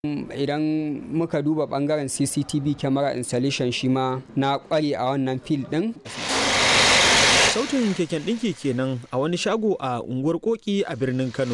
idan muka duba bangaren cctv camera installation shi ma na kware a wannan fil din sautin keken ɗinki kenan a wani shago a unguwar koki a birnin kano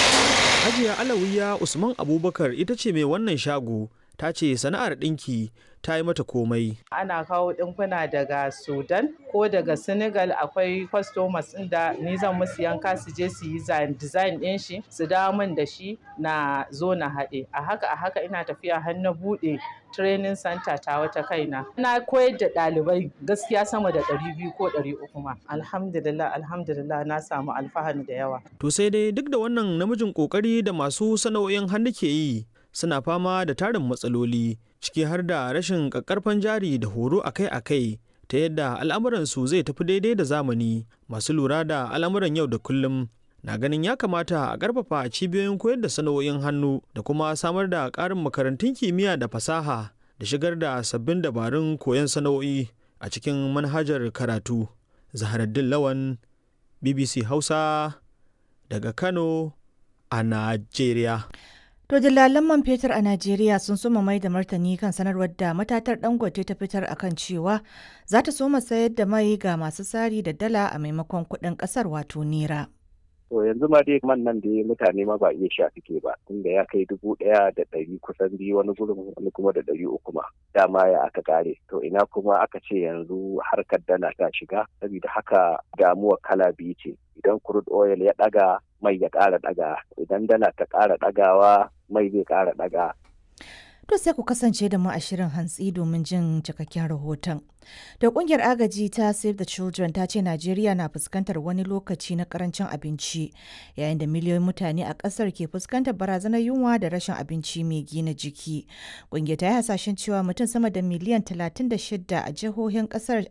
hajiya alawiya usman abubakar ita ce mai wannan shago ta ce sana'ar ɗinki ta yi mata komai ana kawo ɗinkuna daga sudan ko daga senegal akwai customers da ni zan musu yanka su je su yi design ɗin shi su dawo min da shi na zo na haɗe a haka a haka ina tafiya har na buɗe training center ta wata kaina na koyar da ɗalibai gaskiya sama da ɗari biyu ko ɗari uku ma alhamdulillah alhamdulillah na samu alfahari da yawa to sai dai duk da wannan namijin kokari da masu sana'o'in hannu ke yi suna fama da tarin matsaloli ciki har da rashin ƙaƙƙarfan jari da horo akai-akai ta yadda al'amuransu zai tafi daidai da zamani masu lura da al'amuran yau da kullum na ganin ya kamata a ƙarfafa cibiyoyin koyar da sana'o'in hannu da kuma samar da ƙarin makarantun kimiyya da fasaha da shigar da sabbin dabarun koyon sana'o'i a cikin manhajar karatu zaharaddin lawan bbc hausa daga kano a najeriya To dillalan man fetur a Najeriya sun soma mai da martani kan sanarwar da matatar Dangote ta fitar akan cewa za ta soma sayar da mai ga masu sari da dala a maimakon kuɗin ƙasar wato nera. To yanzu ma dai man nan da mutane ma ba iya sha suke ba tunda ya kai dubu ɗaya da ɗari kusan biyu wani gurin wani kuma da ɗari uku ma dama ya aka kare to ina kuma aka ce yanzu harkar dala ta shiga saboda haka damuwa kala biyu ce idan crude oil ya ɗaga mai ya ƙara ɗaga idan dala ta ƙara ɗagawa mai zai ƙara ɗaga To sai ku kasance da mu a shirin hantsi domin jin cikakken rahoton. Da kungiyar agaji ta Save the Children ta ce Najeriya na fuskantar wani lokaci na karancin abinci yayin da miliyoyin mutane a kasar ke fuskantar barazanar yunwa da rashin abinci mai gina jiki. Kungiyar ta yi hasashen cewa mutum sama da miliyan 36 a jihohin kasar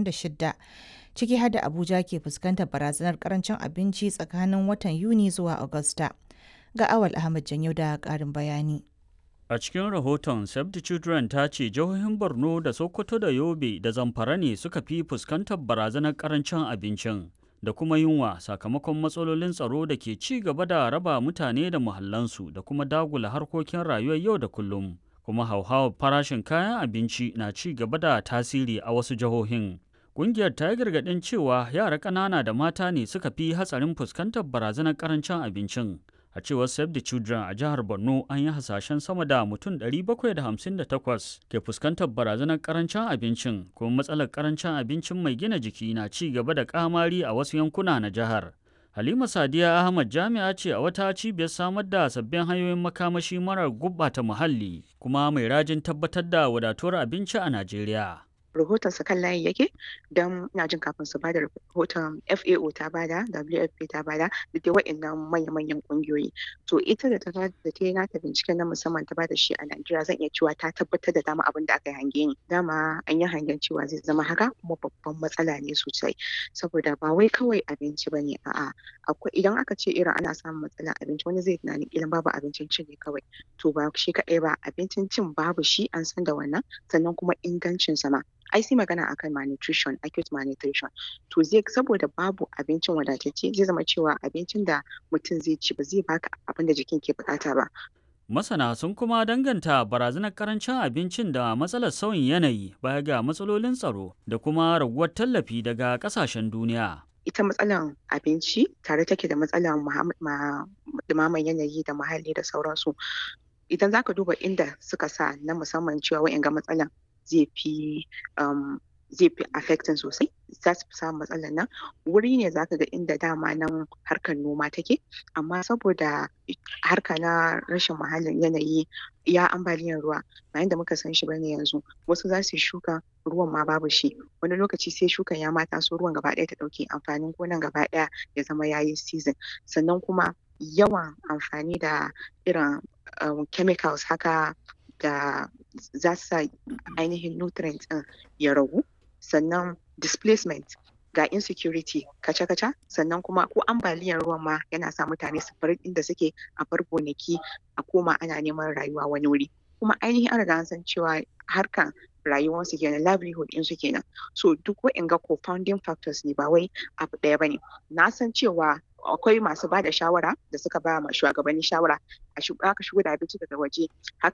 26 ciki har da Abuja ke fuskantar barazanar karancin abinci tsakanin watan Yuni zuwa Agusta. Ga Awal Ahmad Janyo da ƙarin bayani. A cikin rahoton Save the Children ta ce jihohin Borno da Sokoto da Yobe da Zamfara ne suka fi fuskantar barazanar karancin abincin da kuma yunwa sakamakon matsalolin tsaro da ke ci gaba da raba mutane da muhallansu da kuma dagula harkokin rayuwar yau da kullum. Kuma hauhawar farashin kayan abinci na ci gaba da tasiri a wasu jihohin. Ƙungiyar ta yi gargaɗin cewa yara ƙanana da mata ne suka fi hatsarin fuskantar barazanar karancin abincin. a cewar save the children a jihar borno an yi hasashen sama da mutum 758 ke fuskantar barazanar karancin abincin kuma matsalar karancin abincin mai gina jiki na ci gaba da kamari a wasu yankuna na jihar halima sadiya ahmad jami'a ce a wata cibiyar samar da sabbin hanyoyin makamashi marar gubbata muhalli kuma mai rajin tabbatar da wadatuwar abinci a najeriya rahoton sa kan layi yake don ina jin kafin su bada rahoton FAO ta bada WFP ta bada da dai wa'annan manya-manyan kungiyoyi to ita da ta da ta yi nata binciken na musamman ta bada shi a Najeriya zan iya cewa ta tabbatar da dama abin da aka yi hange ni dama an yi hangen cewa zai zama haka kuma babban matsala ne sosai saboda ba wai kawai abinci bane a'a akwai idan aka ce irin ana samun matsalar abinci wani zai tunanin ilan babu abincin cin ne kawai to ba shi kaɗai ba abincin cin babu shi an san da wannan sannan kuma ingancin sa ma ai sai magana akan malnutrition acute malnutrition to zai saboda babu abincin wadatacce zai zama cewa abincin da mutum zai ci ba zai baka abin da jikin ke bukata ba Masana sun kuma danganta barazanar karancin abincin da matsalar sauyin yanayi baya ga matsalolin tsaro da kuma raguwar tallafi daga kasashen duniya. ita matsalar abinci tare take da matsalar dumaman yanayi da muhalli da sauransu idan zaka duba inda suka sa na musamman cewa wa'in ga matsalan zai fi zai fi affecting sosai za su fi samun matsalar nan wuri ne zaka ga inda dama nan harkar noma take amma saboda harka na rashin muhallin yanayi ya ambaliyar ruwa bayan da muka san shi bane yanzu wasu za su yi shuka ruwan ma babu shi wani lokaci sai shukan ya mata so ruwan gaba ɗaya ta ɗauke amfanin gonan gaba ɗaya ya zama yayi season sannan kuma yawan amfani da irin chemicals haka da za su sa ainihin nutrients ɗin ya ragu sannan displacement ga insecurity kaca-kaca sannan kuma ko ambaliyar ruwan ma yana sa mutane su bar inda suke a bar gonaki a koma ana neman rayuwa wani wuri kuma ainihin an riga an san cewa harkan rayuwarsu kenan livelihood ɗinsu kenan so duk wa'inga co-founding factors ne ba wai abu ɗaya bane na san cewa akwai masu ba da shawara da suka ba ma shugabanni shawara a aka shigo da abinci daga waje haka